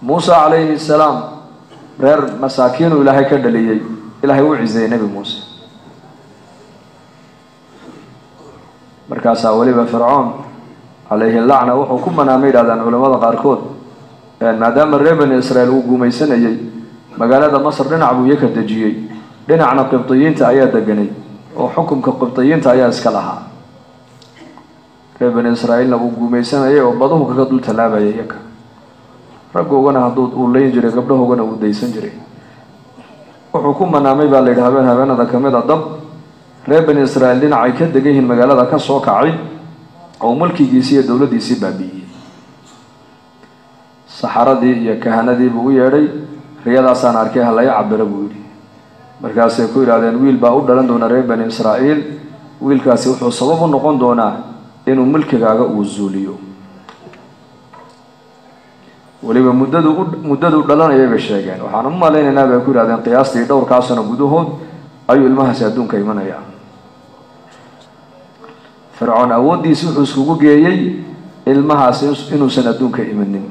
muuse calayhi salaam reer masaakiinuu ilaahay ka dhaliyey ilaahay u ciseeyey nebi muuse markaasaa weliba fircoon calayhi lacna wuxuu ku manaamay yidhahdaan culamada qaarkood maadaama reer bani israel uu guumaysanayey magaalada masr dhinac buu iyaka dejiyey dhinacna qibdiyiinta ayaa deganay oo xukunka qibdiyiinta ayaa iska lahaa reer bani israa'iilna uu guumaysanayay oo baduhu kaga dul tallaabayay iyaka raggoogana hadduu uu leyn jiray gabdhahoogana uu daysan jiray wuxuu ku manaamay baa la yidhi habeen habeenada ka mid a dab reer bani israa'iil dhinacay ka degan yihiin magaalada ka soo kacay oo mulkigiisii iyo dowladdiisii baabi'iyey saxaradii iyo kahanadii buu u yeedhay riyadaasaan arkay ha laga cabiro buu yidhi markaasay ku yidhahdeen wiil baa u dhalan doona reer bani israa'iil wiilkaasi wuxuu sabab u noqon doonaa inuu mulkigaaga uu zuuliyo weliba muddadu muddaduu dhalanayay bay sheegeen waxaan u malaynaynaa bay ku yidhahdeen qiyaastii dhowrkaa sano gudahood ayuu ilmahaasi adduunka imanayaa fircoon awooddiisi wuxuu iskugu geeyey ilmahaasi inuusan adduunka imanin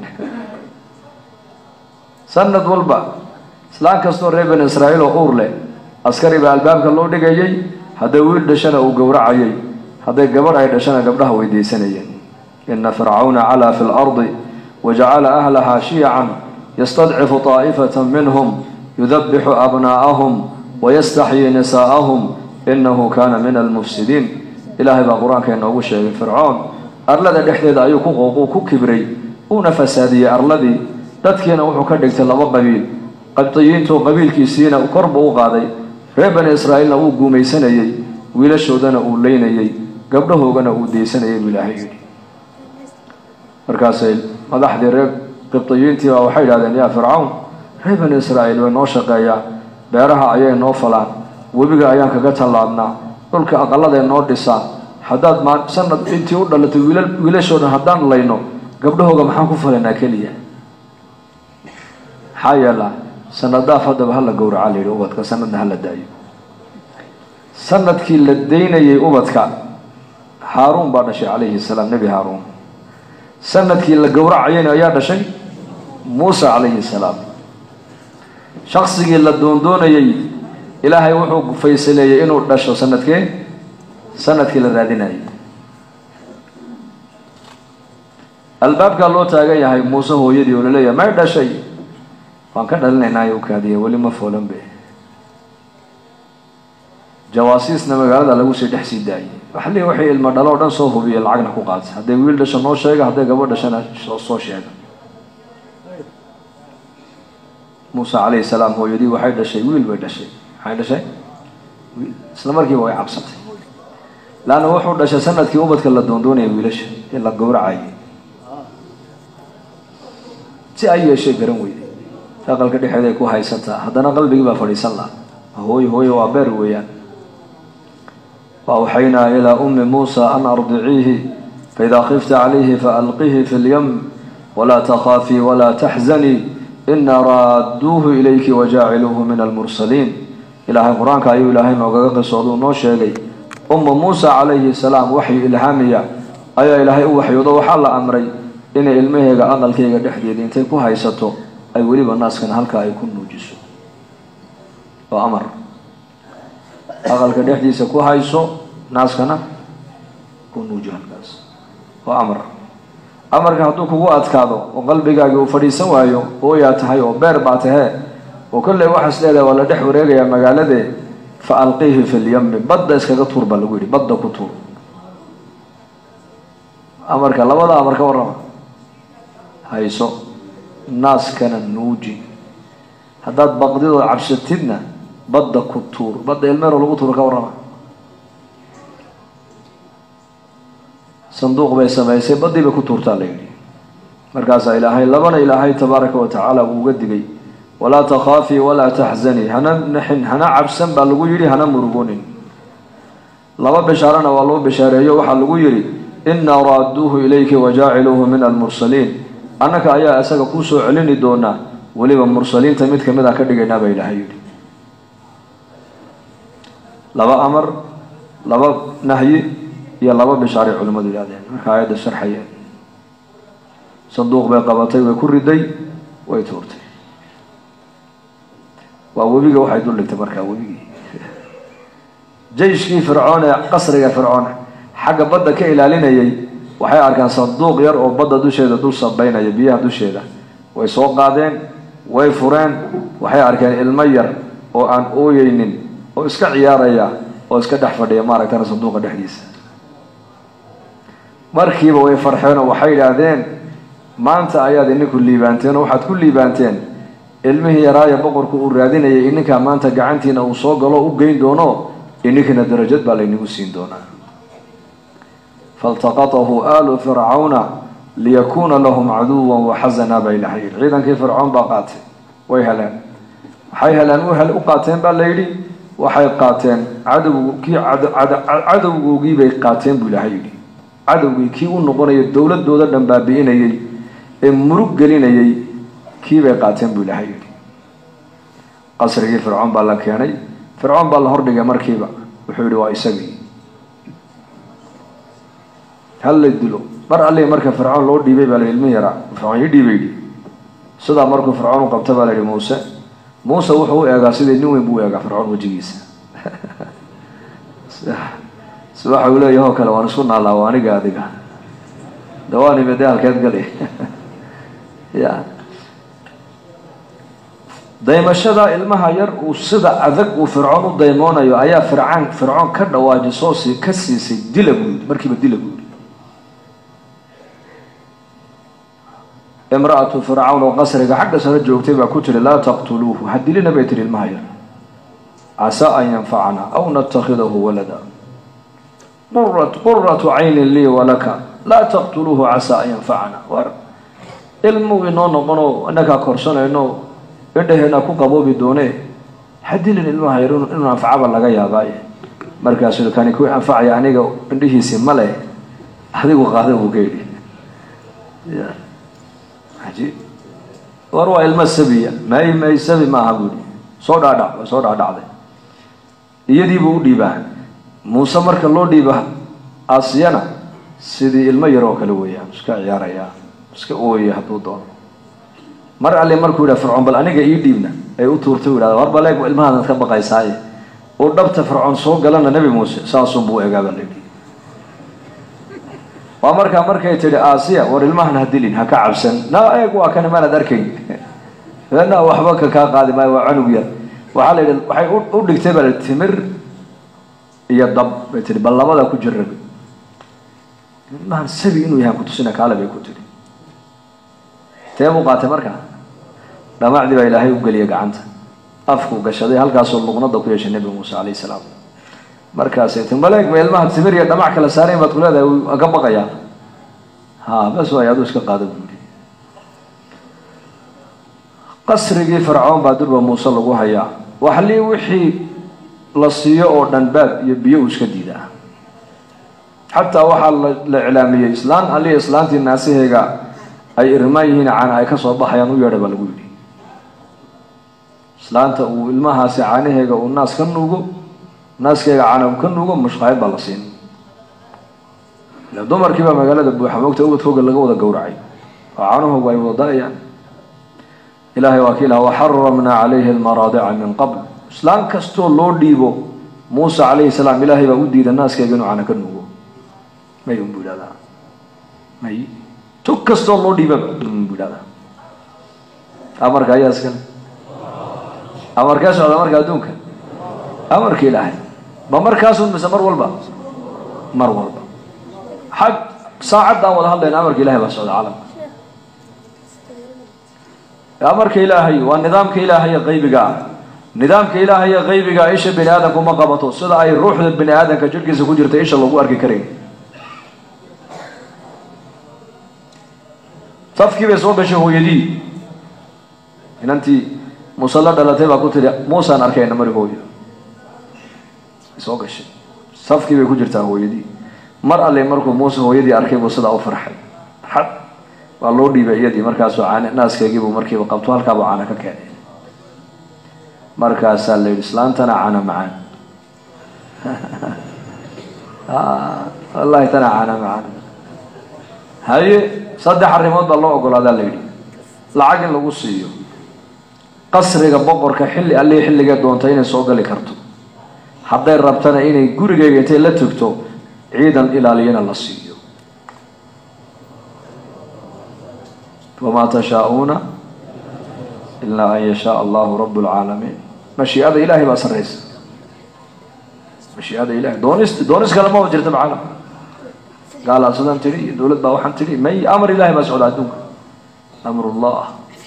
sanad walba islaan kastoo reer bani israa'iil oo uur leh askari baa albaabka loo dhigayay hadday wiil dhashana uu gowracayay hadday gabadh ay dhashana gabdhaha weydaysanayeen ina fircawna calaa fi lardi wajacala ahlahaa shiyacan yastadcifu taa'ifata minhum yudabixu abnaa'ahum wayastaxyii nisaa'ahum inahu kana min almufsidiin ilaahay baa qur-aanka inoogu sheegay fircoon arlada dhexdeeda ayuu ku qooquu ku kibray uuna fasaadiyey arladii dadkiina wuxuu ka dhigtay laba qabiil qabdiyiintu qabiilkiisiina kor buu u qaaday reer bani israa'iilna wuu guumaysanayey wiilashoodana uu leynayey gabdhahoogana uu daysanayay buu ilaahay yidhi markaasay madaxdii reer qibdiyiintii baa waxay yidhahdeen yaa fircawn reer bani israa'iil way noo shaqeeyaan beeraha ayay noo falaan webiga ayaan kaga tallaabnaa dhulka aqaladay noo dhisaan haddaad ma sanad intii u dhalatay wiila wiilashoodan haddaan layno gabdhahooga maxaan ku falaynaa keliya maxaa yeelaa sanadaaf haddaba hala gowraca la yidhi ubadka sanadna hala daayo sanadkii la daynayay ubadka haaruun baa dhashay calayhi salaam nebi haaruun sanadkii la gowracayayna ayaa dhashay muuse calayhi salaam shaqsigii la doondoonayay ilaahay wuxuu faysaleeyey inuu dhasho sanadkee sanadkii la raadinayay albaabkaa loo taagan yahay muuse hooyadii oo laleeyahay may dhashay waan ka dhalinaynaayo u kaadiya weli ma foolan be jawaasiisna magaalada lagu sii dhex sii daayay waxa leeyahy waxay ilmo dhalo o dhan soo hubiya lacagna ku qaatay hadday wiil dhasho noo sheega hadday gabadh dhashana soo sheega muuse calayhi salaam hooyadii waxay dhashay wiil bay dhashay maxay dhashay wiil isla markiiba way cabsatay laanna wuxuu dhashay sanadkii ubadka la doondoonaya wiilasha ee la gowracayay si ay yeeshay garan weyday aqalka dhexeeday ku haysataa haddana qalbigii baa fadhiisan laha hooy hooye waa beer weeyaan waawxaynaa ilaa ummi muusa an ardiciihi faidaa khifta calayhi faalqihi fi lyam walaa takhaafii walaa taxzanii ina raadduuhu ilayki wajaaciluuhu min almursaliin ilaahay qur-aanka ayuu ilaahay noogaga qisooduu noo sheegay umma muusa calayhi salaam waxyu ilhaamiya ayaa ilaahay u waxyoodo waxaa la amray inay ilmaheega aqalkayga dhexdeeda intay ku haysato ay weliba naaskana halkaa ay ku nuujiso oo amar aqalka dhexdiisa ku hayso naaskana ku nuuji halkaas oo amar amarka hadduu kugu adkaado oo qalbigaagi uu fadhiisan waayo ooyaa tahay oo beer baa tahee oo kolley waxaas leedahay waa la dhex wareegayaa magaaladee fa alqiihi fi lyami badda iskaga tuur baa lagu yidhi badda ku tuur amarka labada amar ka warrama hayso naaskana nuuji haddaad baqdidood cabsatidna badda ku tuur badda ilmeero lagu tuuro ka warrama sanduuq bay samaysay baddii bay ku tuurtaa la yidhi markaasaa ilaahay labana ilaahay tabaaraka wa tacaala uu uga digay walaa takhaafii walaa taxzanii hana naxin hana cabsan baa lagu yidhi hana murugonin laba bishaarana waa loo bishaareeyo waxaa lagu yidhi inaa raadduuhu ilayki wajaaciluuhu min almursaliin annaka ayaa isaga kuu soo celini doonaa weliba mursaliinta mid kamid a ka dhigaynaa baa ilaahay yidhi laba amar laba nahyi iyo laba bishaaray culimmadu yidhahdeen marka aayadda sharxayeen sanduuq bay qabatay way ku riday way tuurtay waa webiga waxay dul dhigtay markaa webigii jayshkii fircoon ee qasriga fircoon xagga badda ka ilaalinayay waxay arkaan sanduuq yar oo badda dusheeda dul sabaynaya biyaha dusheeda way soo qaadeen way fureen waxay arkeen ilmo yar oo aan ooyeynin oo iska ciyaaraya oo iska dhex fadhiya maaragtana sanduuqa dhexdiisa markiiba way farxeen oo waxay yidhaahdeen maanta ayaad ininku liibaanteen oo waxaad ku liibaanteen ilmihii yaraaya boqorku uu raadinayay ininkaa maanta gacantiina uu soo galo u geyn doono ininkina darajad baa laynigu siin doonaa faltaqatahu aalu fircawna liyakuuna lahum caduwan waxasana bay lahay ciidankii fircoon baa qaatay way heleen waxay heleen u qaateen baa layidhi waxay qaateen cadowgu kii cadowgoogii bay qaateen buu ilahay yidhi cadowgii kii u noqonaya dowladooda dhan baabi'inayay ee murug gelinayay kii bay qaateen buu ilahay yidhi qasrigii fircoon baa la keenay fircoon baa la hordhigay markiiba wuxuu yidhi waa isagii hal la dilo mar allii marka fircoon loo dhiibay baa la yidhi ilmi yaraa fircoon ii dhiibay yidhi sidaa markuu fircoon u qabta baa la yidhi muuse muuse wuxuu u eegaa sidii nin weyn buu u eegaa fircoon wejigiisa si waxa uu leeyahy oo kale waan isku naallaa waa aniga adiga dawaanime dee halkeed gali ya daymashada ilmaha yar uu sida adag uu fircoon u daymoonayo ayaa fircaan fircoon ka dhawaajisoo si ka siisay dila buu yidhi markiiba dila buu yidhi imra-atu fircawn oo qasriga xagga sare joogtay baa ku tiri laa taqtuluuhu ha dilina bay tihi ilmaha yar casaa an yanfacana aw natakhidahu walada quratu caynin lii walaka laa taqtuluuhu casaa an yanfacana war ilmuu inoo noqonoo inakaa korsanayno indhaheena ku qaboobi doone ha dilin ilmaha yar inuu anfacaba laga yaabaaye markaasuu kani ku anfacaya aniga indhihiisi male adigu qaada buu ka yidhi ajiib war waa ilmo sabiya may may sabi maaha buuhi soo dhaadhac waa soo dhaadhacday iyadiibuu u dhiibaa muuse marka loo dhiiba asiyana sidii ilmo yar oo kale weeyaan iska ciyaaraya iska ooyaya hadduu doono mar alle markuu yidhaha fircoon bal aniga ii dhiibna ay u tuurtay u yidhahda war baleeg ilmahaadad ka baqaysaaye uu dhabta fircoon soo galana nebi muuse saasunbuu u egaaba layidhi waa markaa markay tidhi aasiya war ilmahan ha dilin ha ka cabsan na eeg waa kan maanad arkayn na waxba ka kaa qaadi maayo waa canug yar waxaa la yidhi waxay u dhigtay baa la timir iyo dab bay tihi bal labada ku jirabi ilmahan sabi inuu yahay kutusina kaale bay ku tihi tee buu qaatay markaa dhamacdii baa ilaahay u geliyay gacanta afkuu gashaday halkaasoo luqnada ku yeeshay nebi muuse calayhi salaam markaasay ti maleeg ma ilmaha timir iyo dhamac kala saarayn baad ku leedahay wuu ka baqayaa ha bas waay aduu iska qaada buuri qasrigii fircoon baa durba muuse lagu hayaa waxlii wixii la siiyo oo dhan baad iyo biyo uu iska diidaa xataa waxaa la iclaamiyey islaan allii islaantii naasaheyga ay irmaan yihiin caana ay kasoo baxayaan u yeedha baa lagu yidhi islaanta uu ilmahaasi caanaheega uu naas ka nuugo naaskeyga caana uu ka nuugo mushqaayad baa la siin ila dumarkiibaa magaalada buuxa moogta ubadkooga laga wada gowracay oo caanahoogu ay wada da-ayaan ilaahay waa kiilaha waxaramnaa calayhi almaraadica min qabl islaan kastoo loo dhiibo muuse calayhi salaam ilaahay baa u diida naaskeyga inuu caana ka nuugo may unbu idhahdaa may tug kastoo loo dhiibaba unbu idhahdaa amarka ayaa iskale amarkee socda marka adduunka amarka ilaahay ma markaasun mise mar walba mar walba xag saacaddaan wada hadlayna amarka ilahay baa socda caalamka amarka ilaahay waa nidaamka ilaahay ee qaybiga ah nidaamka ilaahay ee qaybiga isha bini aadamku ma qabato sida ay ruuxda bini aadamka jirhkiisa ku jirta isha lagu arki karayn safkii bay soo gashay hooyadii inantii muuse la dhalatay baa ku tiri muusaan arkayna mari hooyo soo gashay safkii bay ku jirtaa hooyadii mar alle markuu muuse hooyadii arkay buu sidaa u farxay farxad waa loo dhiibay iyadii markaasuu caane naaskeegiibuu markiiba qabto halkaabuu caana ka keenay markaasaa la yidhi islaantana caana macaan wallahi tana caana macaan haye saddex arrimood baa loo ogolaadaa la yidhi lacag in lagu siiyo qasriga boqorka xilli allii xilligee doonta inay soo gali karto hadday rabtana inay gurigeyga intay la tugto ciidan ilaaliyana la siiyo wamaa tashaa-uuna ilaa an yashaa allahu rabu lcaalamiin mashiicada ilaahay baa sarraysa mashiicada ilahay doonis doonis kale ma jirta macaalam gaalaa sidaan tidhi iyo dowlad baa waxaan tidhi may amar ilahay baa socda adduunka amrullah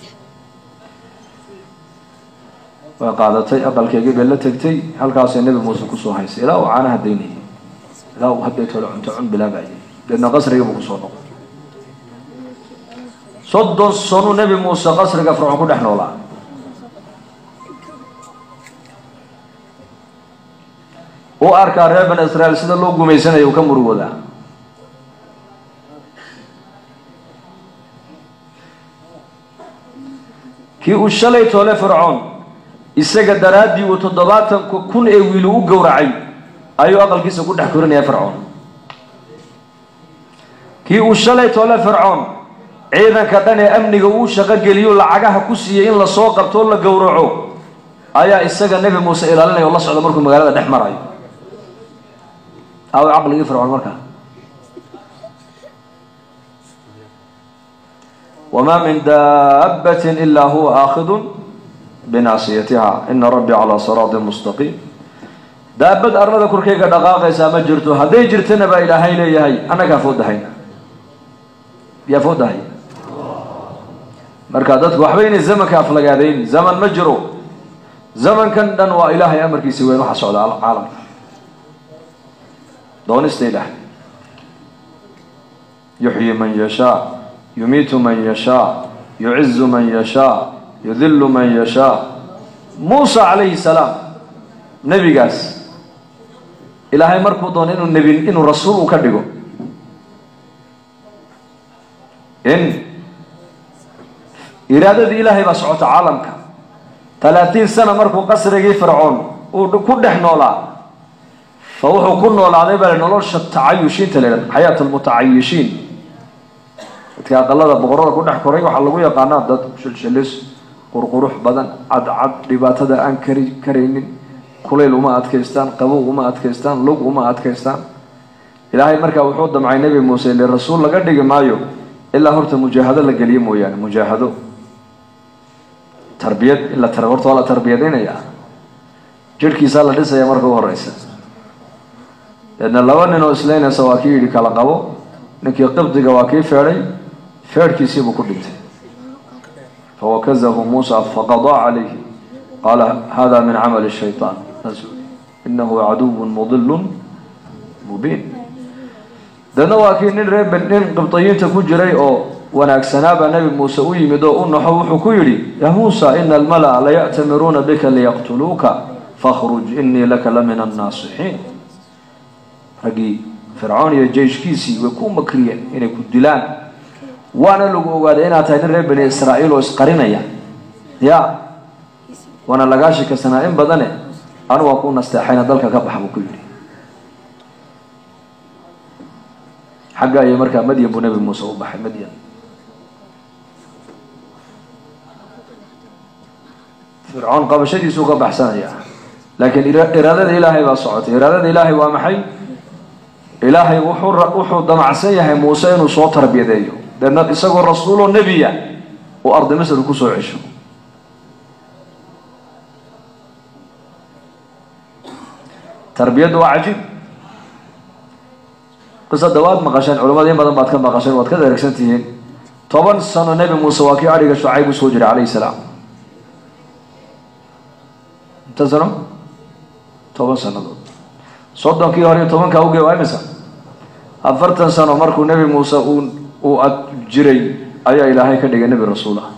way qaadatay aqalkeygii bay la tegtay halkaasay nebi muuse kusoo haysay ilaa uu caanaha daynayay ilaa uu hadday tole cunto cun bilaabayay deedna qasriga buu kusoo noqday soddon sanuu nebi muuse qasriga fircoon ku dhex noolaa u arkaa reer bani israa'iil sida loo gumaysanaya uu ka murugoodaa kii uu shalay toole fircoon isaga daraaddii uu toddobaatan kun ee wiilu u gowracay ayuu aqalkiisa ku dhex korinaya fircoon kii uu shalay toole fircoon ciidanka dhan ee amniga uu shaqo geliyo lacagaha ku siiyey in lasoo qabtoo la gowraco ayaa isaga nebi muuse ilaalinaya oo la socda markuu magaalada dhex marayo aw caqligii fircoon markaa wma min daabati ila huwa aakhidu binaasiyatiha ina rabbii calaa siraati mustaqiim daabad arlada korkeyga dhaqaaqaysaa ma jirto hadday jirtana baa ilaahay leeyahay annagaa foodahayna yaa foodahay marka dadku waxba inay zamanka aflagaadayn zaman ma jiro zamankan dhan waa ilaahay amarkiisa weyn waxa socda caalamka doonista ilaahay yuxyi man yashaa yumiitu man yashaa yucizu man yashaa yudilu man yashaa muusa calayhi salaam nebigaas ilaahay markuu doono inuu nebi inuu rasuul uu ka dhigo in iraadadii ilaahay baa socota caalamka talaatiin sana markuu qasrigii fircoon uu ku dhex noolaa fa wuxuu ku noolaaday baa nolosha tacayushiinta la yidhahda xayaat almutacayishiin dadka aqalada boqorada ku dhex koray waxaa lagu yaqaanaa dad shilshilis qurqurux badan cadcad dhibaatada aan kari karaynin kulayl uma adkaystaan qabow uma adkaystaan lug uma adkaystaan ilaahay markaa wuxuu damcay nebi muuse ile rasuul laga dhigi maayo ilaa horta mujaahado la geliyo mooyaane mujaahado tarbiyad in la horta waa la tarbiyadaynaya jirhkiisaa la dhisaya marka u horeysa deedna laba nin oo islaynaysa waa kii yidhi kala qabo ninkii qibdiga waa kii feedhay feedhkiisiibuu ku dhintay fawakazahu muusa faqadaa calayhi qaala hada min camali shayطaan inahu caduw mudil mubiin deedna waa kii nin reer nin qibdiyiinta ku jiray oo wanaagsanaabaa nebi muuse u yimid oo u naxo wuxuu ku yidhi yaa muusa ina almala'a laya'tamiruuna bika liyaqtuluuka fakhruj inii laka la min annaasixiin raggii fircoon iyo jeyshkiisii way ku makriyeen inay ku dilaan waana lagu ogaaday inaad tahay nin reer bani israa'iil oo isqarinaya ya waana lagaa shikasanaa in badane anu waa ku nasteexayna dalka ka bax buu ku yidhi xagga iyo markaa madyan buu nebi muuse u baxay madyan fircoon qabashadiisuu ka baxsanaya laakiin iraadada ilaahay baa socotay iraadada ilaahay waa maxay ilaahay wuxuu wuxuu damacsan yahay muuse inuu soo tarbiyadeeyo deedna isagoo rasuuloo nebiya uu ardi misr kusoo cesho tarbiyaddu waa cajiib qisada waad maqasheen culamada in badan baad ka maqasheen waad ka dheregsan tihiin toban sano nebi muuse waa kii adhiga shucayb usoo jiray calayhi salaam inta sano toban sanadood soddonkii hore iyo tobankaa uge waa imisa afartan sano markuu nebi muuse uu uu ad jiray ayaa ilaahay ka dhigay nebi rasuul ah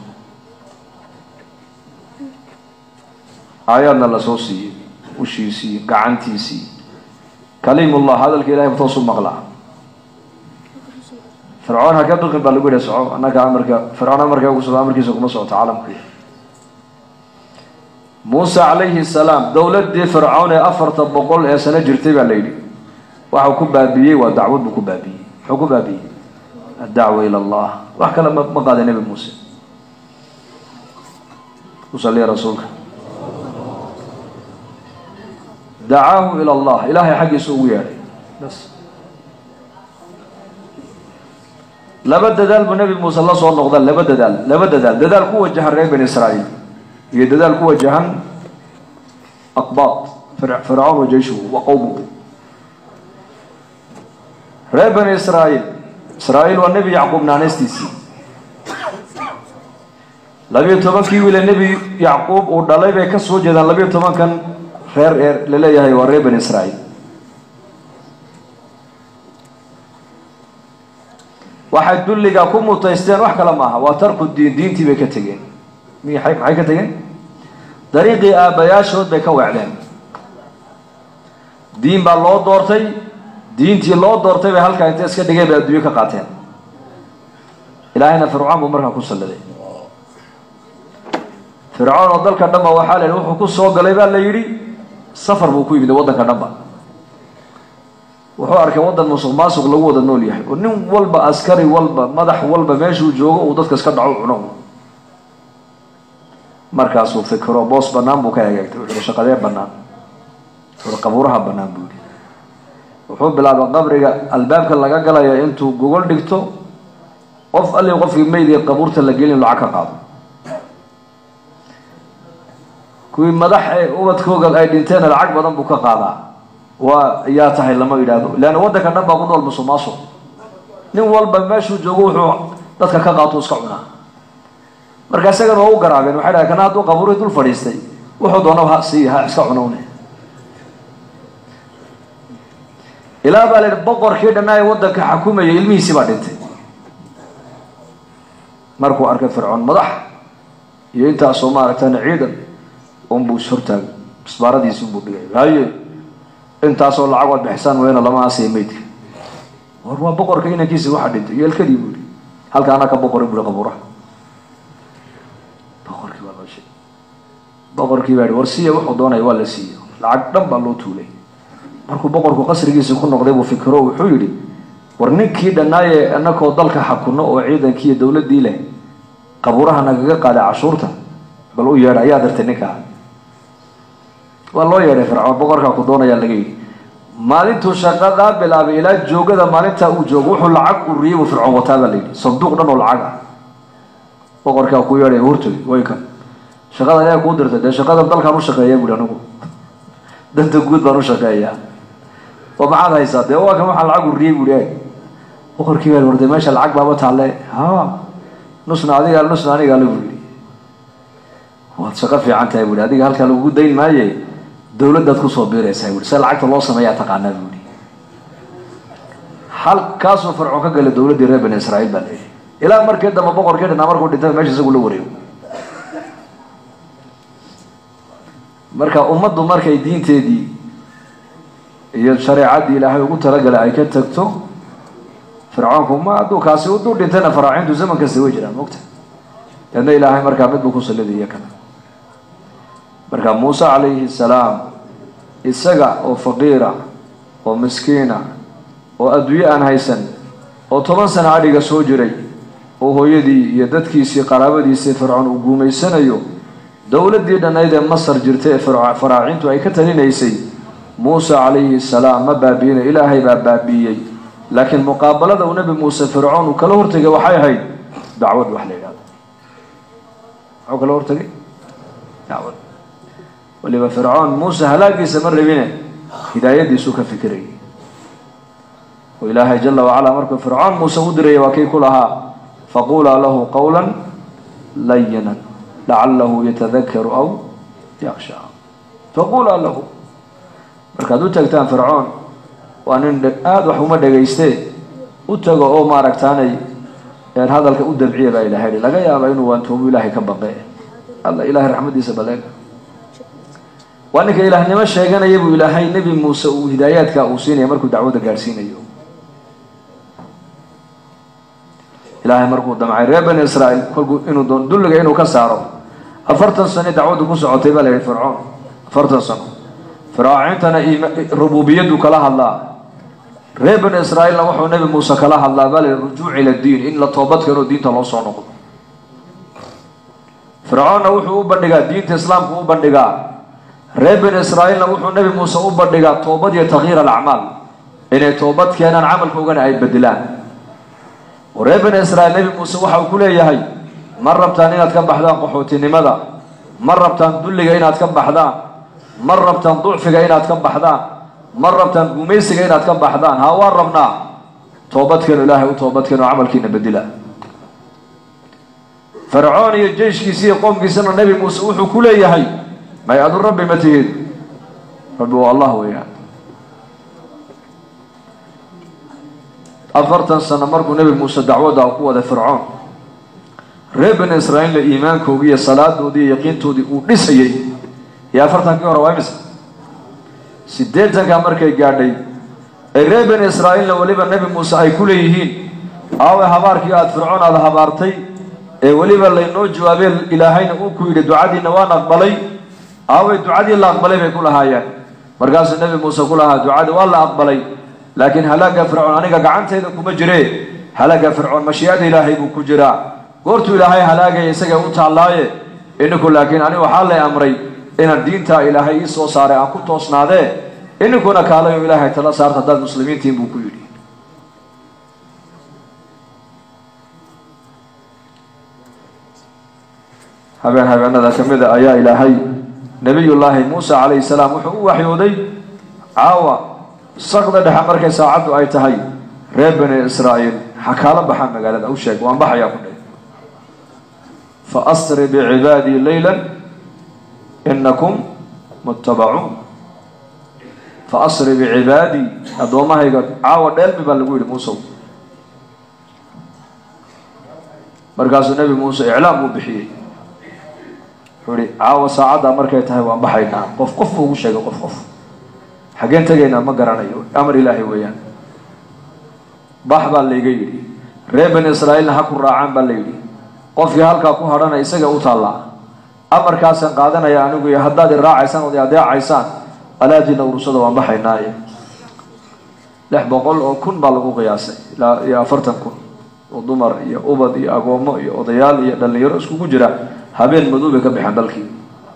aayaadna lasoo siiyey ushiisii gacantiisii kaliimullah hadalka ilahay toosu maqlaa fircoon ha ka biqin baa lagu yihi soco annaga amarka fircoon amarka ugu socdo amarkiisa kuma socoto caalamka muuse calayhi salaam dowladdii fircown ee afarta boqol ee sano jirtay baa la yidhi waxau ku baabiiyey waa dacwad buu ku baabiiyey muxuu ku baabiiyey addacwa ila allah wax kale ma ma qaaday nebi muuse ku saliya rasuulka dacaahu ila allah ilaahay xaggiisa ugu yeedhay bas laba dadaal buu nebi muuse la soo noqda laba dadaal laba dadaal dadaal ku wajahan reer bani israa'iil iyo dadaal ku wajahan aqbaad fircawn wa jeyshuhu wa qowmuhu reer bani israa'iil israa'iil waa nebi yacquub naanaystiisii labiyo tobankii wiile nebi yacquub uu dhalay bay ka soo jeedaan labiyo tobankan reer ee la leeyahay waa reer bani israa'iil waxay dulliga ku mutaysteen wax kale maaha waa tarku diin diintii bay ka tegeen miyaay maxay ka tegeen dariiqii aabbayaashood bay ka weecdeen diin baa loo doortay diintii loo doortay bay halkaa intay iska dhigeen bay adduunyo ka qaateen ilaahayna fircoon buu markaa ku salladay fircoon oo dalka dhanba waxaa la yidhi wuxuu ku soo galay baa la yidhi safar buu ku yimid waddanka dhanba wuxuu arkay waddan musuq maasuq lagu wada nool yahay oo nin walba askari walba madax walba meeshuu joogo uu dadka iska dhaco cuno markaasuu fikiro boos bannaan buu ka egeegtay wuxuu shaqadee bannaan wuxuu qabuuraha bannaan buu yidhi wuxuu bilaabay qabriga albaabka laga galaya intuu gogol dhigto qof alli qofkii meydii qabuurta la gelin lacag ka qaado kuwii madax ee ubadkooga ay dhinteena lacag badan buu ka qaadaa waa yaa tahay lama yidhaahdo leanna waddanka dhan baa ku nool musuq maasuq nin walba meeshuu joogo wuxuu dadka ka qaato iska cunaa marka isagana waa u garaabeen waxay dhahay kana hadduu qabuurihii dul fadhiistay wuxuu doonaba ha sii ha iska cunowne ilaa baa la yidhi boqorkii dhanaa ee waddanka xakumayay ilmihiisii baa dhintay markuu arkay fircoon madax iyo intaasoo maaragtana ciidan unbuu ishortaagay isbaaradiisi unbuu dhigay haye intaasoo lacag waad bixisaan weyna lama aasiya meydka war waa boqorka inankiisi waxa dhintay yeelkadii buu yihi halka anaa ka boqorin bui qabuuraha boqorkii baa loo sheegay boqorkii baa yihi war siiya wuxuu doonaya waa la siiya lacag dhan baa loo tuulay markuu boqorku qasrigiisi ku noqday buu fikiro wuxuu yidhi war ninkii dhannaaye inakoo dalka xakuno oo ciidankii iyo dowladdii leh qabuuraha nagaga qaaday cashuurta bal u yeedha ayaa dartay ninkaa waa loo yeedhay fircoon boqorkaa ku doonayaa laga yidhi maalintuu shaqadaa bilaabay ilaa joogada maalintaa uu joogo wuxuu lacag uriyey buu fircoon wataa baa la yidhi sanduuq dhan oo lacag ah boqorkaa ku yeedhay hurtay way kan shaqada ayaa kuu dirtay dee shaqadan dalkaan u shaqeeya buhi anigu danta guud baan u shaqeeyaa oo maxaad haysaa dee waa kan waxaa lacag uriyey buhi e boqorkii baa warday meesha lacag baaba taalle ha nusna adiga nusna aniga le buu yidhi waad shaqo fiican tahay buhi adiga halkaa lagugu dayn maaye dowladdaad kusoo biiraysaa buhi se lacagta loo sameeyaa taqaanaa buhi halkaasuu fircoon ka galay dowladdii reer bani israa'iil baa leeyahy ilaa markii dambe boqorkii dhanaa markuu dhintay meesha isagu la wareego marka ummaddu markay diinteedii iyo shareecaddii ilaahay ugu talagalay ay ka tagto fircoonku ma hadduu kaasi uduu dhintayna faraacintu zaman kasta way jiraan mogta deedna ilaahay markaa mid buu ku sallidaya kana marka muuse calayhi salaam isaga oo faqiira oo miskiina oo adduunye aan haysan oo toban sano adhiga soo jiray oo hooyadii iyo dadkiisii qaraabadiisii fircoon uu guumaysanayo dowladdii dhannayd ee masar jirtay ee faraacintu ay ka talinaysay muuse calayhi salaam ma baabi'ina ilaahay baa baabi'iyey laakiin muqaabalada uu nebi muuse fircoon uu kala hortegay waxay ahayd dacwad wax la yidhahdo muxuu kala hortegay dacwad waliba fircoon muuse halaagiisa ma rabine hidaayadiisuu ka fikirayay oo ilaahay jala wacalaa markuu fircoon muuse u diraya waa kii ku lahaa faqulaa lahu qawla layinan lacalahu yatadakaru aw yaksha faqulaa lahu markaad u tagtaan fircoon waa nin aada wax uma dhagaystee u tago oo maaragtaanay hadalka u dabciya baa ilahay hi laga yaaba inuu waantoobu ilaahay ka baqe alla ilahay raxmadiisa baleega waa ninka ilaahnimo sheeganaya buu ilaahay nebi muuse uu hidaayaadka uu siinaya markuu dacwadda gaadhsiinayo ilaahay markuu damcay reer bani israa'iil kolkuu inuu dulliga inuu ka saaro afartan sano dacwaddu ku socotay baa la yihi fircoon afartan sano firaacintana rububiyaddu kala hadlaa reer bani israa'iilna wuxuu nebi muuse kala hadlaa baa la yihi rujuuc ila diin in la toobad keeno diinta loo soo noqdo fircoonna wuxuu u bandhigaa diinta islaamku u bandhigaa reer bani israa'iilna wuxuu nebi muuse u bandhigaa toobad iyo takyiir alacmaal inay toobad keenaan camalkoogana ay bedelaan oo reer bani israa'iil nebi muuse waxa uu ku leeyahay ma rabtaan inaad ka baxdaan qaxootinimada ma rabtaan dulliga inaad ka baxdaan ma rabtaan ducfiga inaad ka baxdaan ma rabtaan gumaysiga inaad ka baxdaan haa waan rabnaa toobadkeenu ilaahay u toobadkeenu camalkiina bedela fircoon iyo jeyshkiisa iyo qoomkiisana nebi muuse wuxuu ku leeyahay may adu rabbi ma tihid rabbi waa allah weeyaan afartan sano markuu nebi muuse dacwadda ku waday fircoon reer bani israa'iilla iimaankoodii iyo salaadoodii iyo yaqiintoodii uu dhisayey iyo afartankii hore waa imisa siddeetanka markay gaadhay ay reer bani israa'iilna weliba nebi muuse ay ku leeyihiin aaway habaarkii aada fircoon aada habaartay ee weliba laynoo jawaabee ilaahayna uu ku yidhi ducadiina waan aqbalay aaway ducadii la aqbalay bay ku lahaayeen markaasuu nebi muuse ku lahaa ducadii waa la aqbalay laakiin halaaga fircoon aniga gacantayda kuma jiree halaaga fircoon mashiicada ilaahay buu ku jiraa goortuu ilaahay halaagaya isaga u taallaaye ininku laakiin ani waxaa lay amray inaan diintaa ilaahay ii soo saaray aan ku toosnaadee ininkuna kaalayo ilaahay tala saarta haddaad muslimiintiin buu ku yidhi habeen habeenada ka mida ayaa ilaahay nebiyullaahi muuse calayhi salaam wuxuu u waxyooday caawa saqda dhexe markay saacaddu ay tahay reer bani israa'iil xakaalo baxaa magaalada u sheeg waan baxayaa ku dheh fa asri bicibaadii leylan inakum muttabacuun fa asri bicibaadii addoommahayga caawa dheelmi baa lagu yidhi muusow markaasuu nebi muuse iclaam uu bixiyey wuxuu ihi caawa saacaddaa markay tahay waan baxaynaa qof qof buu ugu sheegay qof qof xaggeen tegaynaa ma garanayo amar ilaahay weeyaan bax baa layga yidhi reer bani israa'iilna ha ku raacaan baa la yidhi qofkii halkaa ku hadhana isaga u taallaa amarkaasaan qaadanaya anigu iyo haddaad i raacaysaan ood i adeecaysaan alaadiina urursada waan baxaynaaye lix boqol oo kun baa lagu qiyaasay ilaa iyo afartan kun oo dumar iyo ubad iyo agoommo iyo odayaal iyo dhallinyaro iskugu jira habeen madoobay ka baxeen dalkii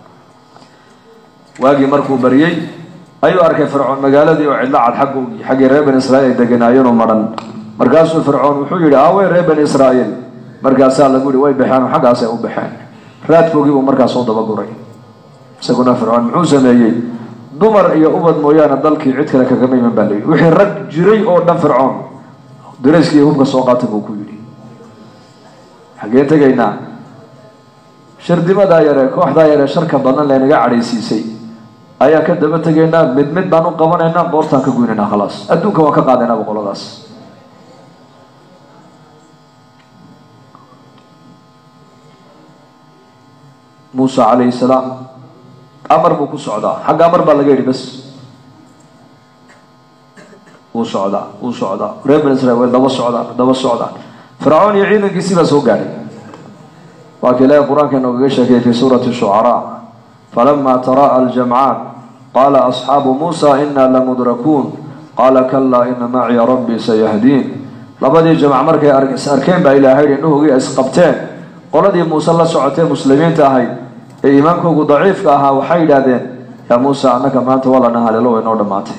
waagii markuu baryey ayuu arkay fircoon magaaladii oo cidlo cad xaggoogii xaggii reer bani israa'iil ay deganaayeenu madhan markaasuu fircoon wuxuu yidhi aawey reer bani israa'iil markaasaa lagu yihi way baxeen oo xaggaasay u baxeen raadkoogii buu markaas soo dabaguray isaguna fircoon muxuu sameeyey dumar iyo ubad mooyaane dalkii cid kale kagama iman baa layidhi wixii rag jiray oo dhan fircoon darayskii hubka soo qaatay buu ku yidhi xaggeen tegaynaa shardimadaa yare kooxdaa yare sharka badan laynaga cadhaysiisay ayaan ka daba tegaynaa mid mid baan u qabanaynaa boortaan ka goynaynaa khalaas adduunka waan ka qaadaynaaba qoladaas muuse calayhi salaam amar buu ku socdaa xagga amar baa laga yidhi bas wuu socdaa wuu socdaa reer bani israiil way daba socdaan daba socdaan fircoon iyo ciidankiisii baa soo gaadhay waa ka ilaahay qur-aanka inoogaga sheekayay fi suurati shucaraa falama tara'a aljamcaan qaala asxaabu muusa ina lamudrakuun qaala kalaa ina maciya rabbii sayahdiin labadii jamc markay arkeen baa ilaahay yidhi indhahoogii isqabteen qoladii muuse la socotee muslimiinta ahayd ee iimaankoogu daciifka ahaa waxay yidhaahdeen yaa muuse annaka maanta waa lana haleelo way noo dhammaatay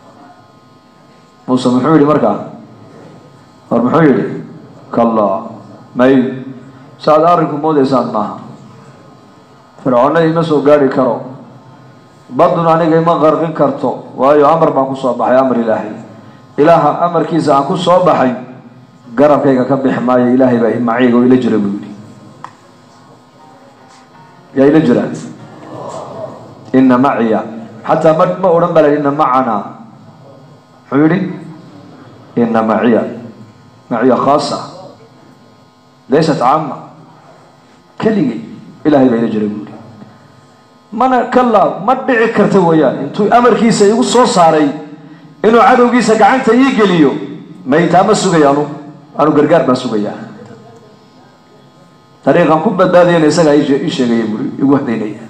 muuse muxuu yidhi markaa war muxuu yidhi kallaa may saaad arrinku moodaysaan maaha fircoonna ima soo gaadhi karo badun aniga ima qarqin karto waayo amar baan ku soo baxay amar ilaahay ilaaha amarkiisa aan ku soo baxay garabkayga ka bixi maayo ilaahay baa macayga oo ila jira buu yidhi yaa ila jira ina maciya xataa ma ma odhan baa la yidhi ina macanaa muxuu yidhi ina maciya maciya khaasa laysat caama keligay ilaahay baa ila jira buu yidhi mana kalaa ma dhici karta weeyaan intuu amarkiisa igu soo saaray inuu cadowgiisa gacanta ii geliyo maytaa ma sugaya anu anu gargaar baan sugayaa dariiqan ku badbaadayana isagaa ii sheegaya buri igu hadaynaya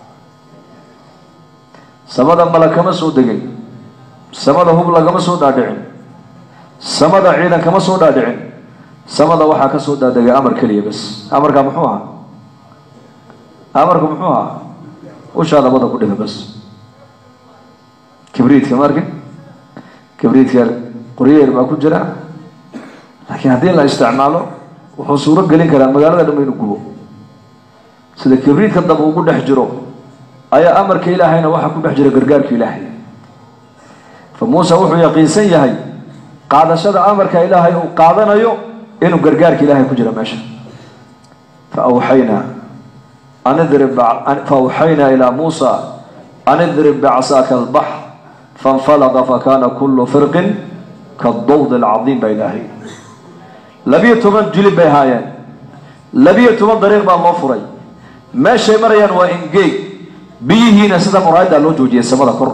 samada mala kama soo degin samada hub lagama soo dhaadhicin samada ciidan kama soo dhaadhicin samada waxaa ka soo dhaadegay amar keliya bas amarkaa muxuu ahaa amarku muxuu ahaa ushaa dabada ku dhiga bas kibriidka marka kibriidka qoryeer baa ku jira laakiin haddii la isticmaalo wuxuu suuro gelin karaa magaalada dhanba inuu gubo sida kibriidka daba ugu dhex jiro ayaa amarka ilaahayna waxaa ku dhex jira gargaarka ilaahay fa muuse wuxuu yaqiinsan yahay qaadashada amarka ilaahay uu qaadanayo inuu gargaarka ilaahay ku jiro meesha fa awxaynaa an idrib fa awxaynaa ilaa muusa an idrib bicsaaka albaxr fainfalaqa fakana kullu firqin kadawd alcadiim baa ilaahay labiyo toban julib bay ahaayeen labiyo toban dariiq baa loo furay meeshay marayaan waa ingeeg biyihiina sida muraayaddaa loo joojiyay samada kor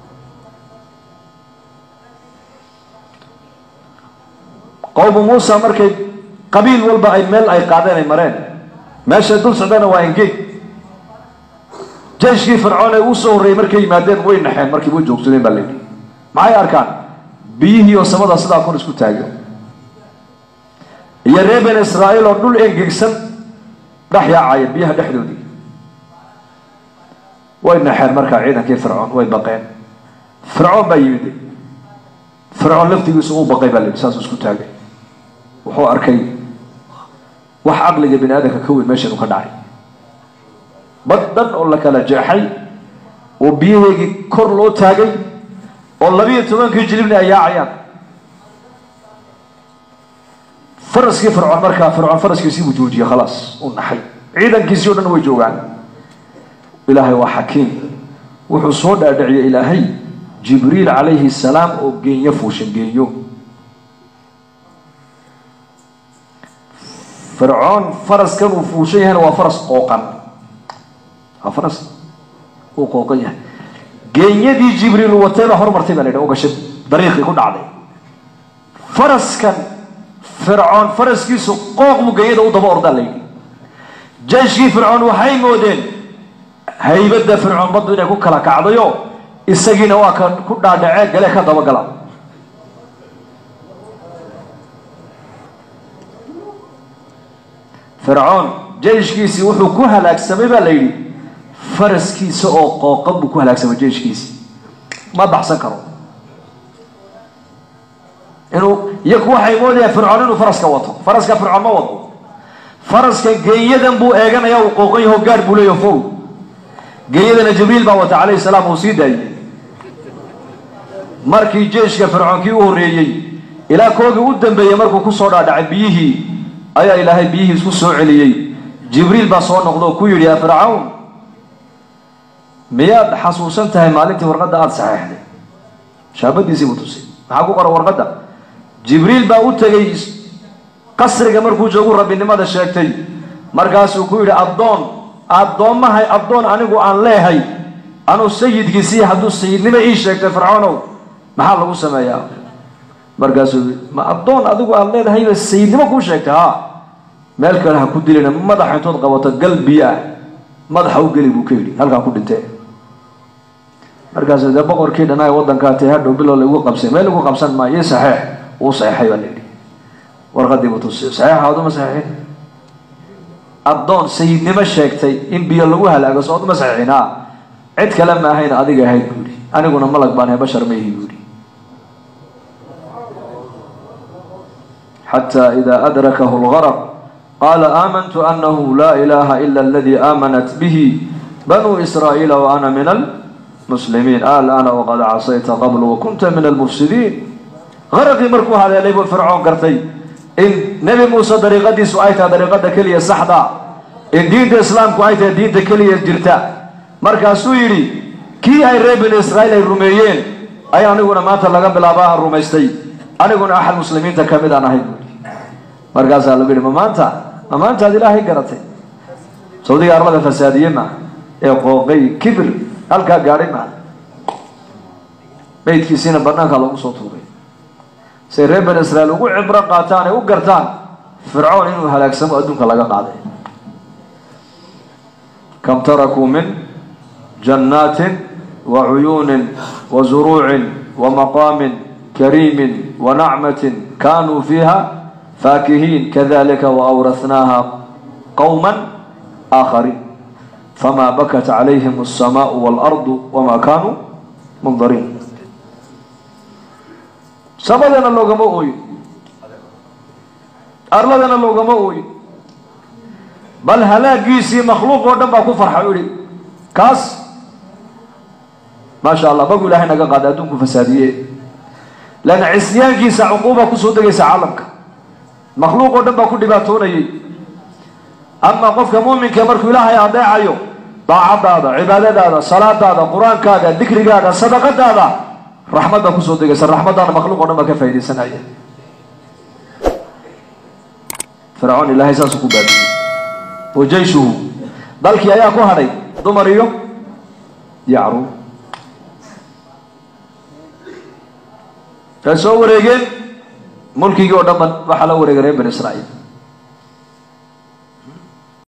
qowmu muusa markay qabiil walba ay meel ay qaadeen ay mareen meeshay dul socdana waa ingeeg jeyshkii fircoon ee uu soo horreeyey markay yimaadeen way naxeen markii way joogsadeen baa layidhi maxay arkaan biyihii oo samada sidaa kor isku taago iyo reer bani israa'iil oo dhul engegsan dhex yaacaya biyaha dhexdoodii way naxeen markaa ciidankii fircoon way baqeen fircoon baa yimid fircoon laftigiisu uu baqay baa la yidhi saasuu isku taagay wuxuu arkay wax caqliga bini aadamka ka weyn meeshan uu ka dhacay bad dhan oo la kala jeexay oo biyaheegii kor loo taagay oo labiiyo tobankii jilibna ay yaacayaan faraskii fircoon markaa fircoon faraskiisii buu joojiyey khalaas uu naxay ciidankiisii o dhan way joogaan ilaahay waa xakiim wuxuu soo dhaadhiciyey ilaahay jibriil calayhi salaam oo geenyo fuushan geenyo fircoon faraskan uu fuushan yahayna waa faras qooqan waa faras uu qooqan yahay geenyadii jibriil uu watay baa hormartay baa la yidhi oo gashay dariiqii ku dhacday faraskan fircoon faraskiisu qooq buu geenyada u daba ordaa la yidhi jeyshkii fircoon waxay moodeen haybadda fircoon baddu inay ku kala kacdayo isagiina waa ka ku dhaadhacee gale ka dabagala fircoon jeyshkiisii wuxuu ku halaagsamay baa la yidhi faraskiisa oo qooqan buu ku halaagsamay jeyshkiisii ma baxsan karo inuu iyaku waxay moodayaan fircoon inuu faraska wato faraska fircoon ma wado faraska geenyadan buu eeganaya uu qooqan yaho gaadh buu leeyaho fow geenyadana jibriil baa wata calayhi salaam uu sii daayey markii jeyshka fircoonkii u horreeyey ilaa koogii u dambeeyey markuu kusoo dhaadhacay biyihii ayaa ilaahay biyihii isku soo celiyey jibriil baa soo noqda oo ku yidhi yaa fircawn miyaad xasuusan tahay maalintii warqadda aada saxeexday shaabadiisii buu tusay maxaa ku qoran warqadda jibriil baa u tegey qasriga markuu joogu rabbinimada sheegtay markaasuu ku yidhi addoon addoommahay addoon anigu aan leehay anuu sayidkiisii hadduu sayidnimo ii sheegtay fircoonow maxaa lagu sameeyaa markaasuu ma addoon adigu aad leedahayba sayidnimo kuu sheegtay haa meel kale ha ku dilina madaxa intood qabato gal biyo ah madaxa u geli buu ka yidhi halkaa ku dhintee markaasu dee boqorkii dhanaa waddankaa tee hadhow bilow lagu qabsay meel lagu qabsan maayo ii saxeex uu saxeexay baa la yidhi warqadii buu tusiyo saxeexa oduma saxeexin addoon sayidnimo sheegtay in biyo lagu halaago soo oduma saxeexin haa cid kale ma ahayn adiga ahayd buu yidhi aniguna malag baan ahay bashar ma ihi buu yidhi xataa idaa adrakahu lgaraq qaala aamantu anahu laa ilaaha ila aladii aamanat bihi banuu israa'iila wa ana min almuslimiin alana waqad casayta qablu wakunta min almufsidiin qaraqii markuu haleelay buu fircoon gartay in nebi muuse dariiqadiisu ay tahay dariiqada keliya saxda in diinta islaamku ay tahay diinta keliya jirta markaasuu yidhi kii ay reer bani israa'iil ay rumeeyeen ay aniguna maanta laga bilaaba aan rumaystay aniguna axad muslimiinta ka mid aan ahay buui markaasaa lagu yidhi ma maanta ma maantaad ilaahay garatay sawdiga arlada fasaadiye maa ee qooqay kibir halkaa gaadhay maa meydkiisiina banaankaa loogu soo tuuray say reer bani israa'iil ugu cibro qaataan ay u gartaan fircoon inuu halaagsamo adduunka laga qaaday kam tarakuu min jannaatin wa cuyuunin wa zuruucin wa maqaamin kariimin wa nacmatin kaanuu fiiha faakihiin kadalika wa awrathnaaha qowman aakhariin famaa bakat calayhim alsamaau waalardu wamaa kaanuu mundariin samadana loogama ooyo arladana loogama ooyo bal halaagiisii makhluuq oo dhan baa ku farxa u ihi kaas maasha allah magu ilaahay naga qaada adduunku fasaadiye leanna cisyaankiisa cuquuba kusoo degaysa caalamka makhluuq oo dhan baa ku dhibaatoonayay ama qofka muuminka markuu ilaahay adeecayo daacadaada cibaadadaada salaadaada qur-aankaaga dikrigaaga sadaqadaada raxmad baa kusoo degaysa raxmaddaana makhluuq o dhan baa ka faaidaysanaya fircoon ilaahay saasuu ku baabiyey wa jayshuhu dalkii ayaa ku hadhay dumar iyo yacruub way soo wareegeen mulkigii oo dhan ba waxaa la wareegay reer bani israa'iil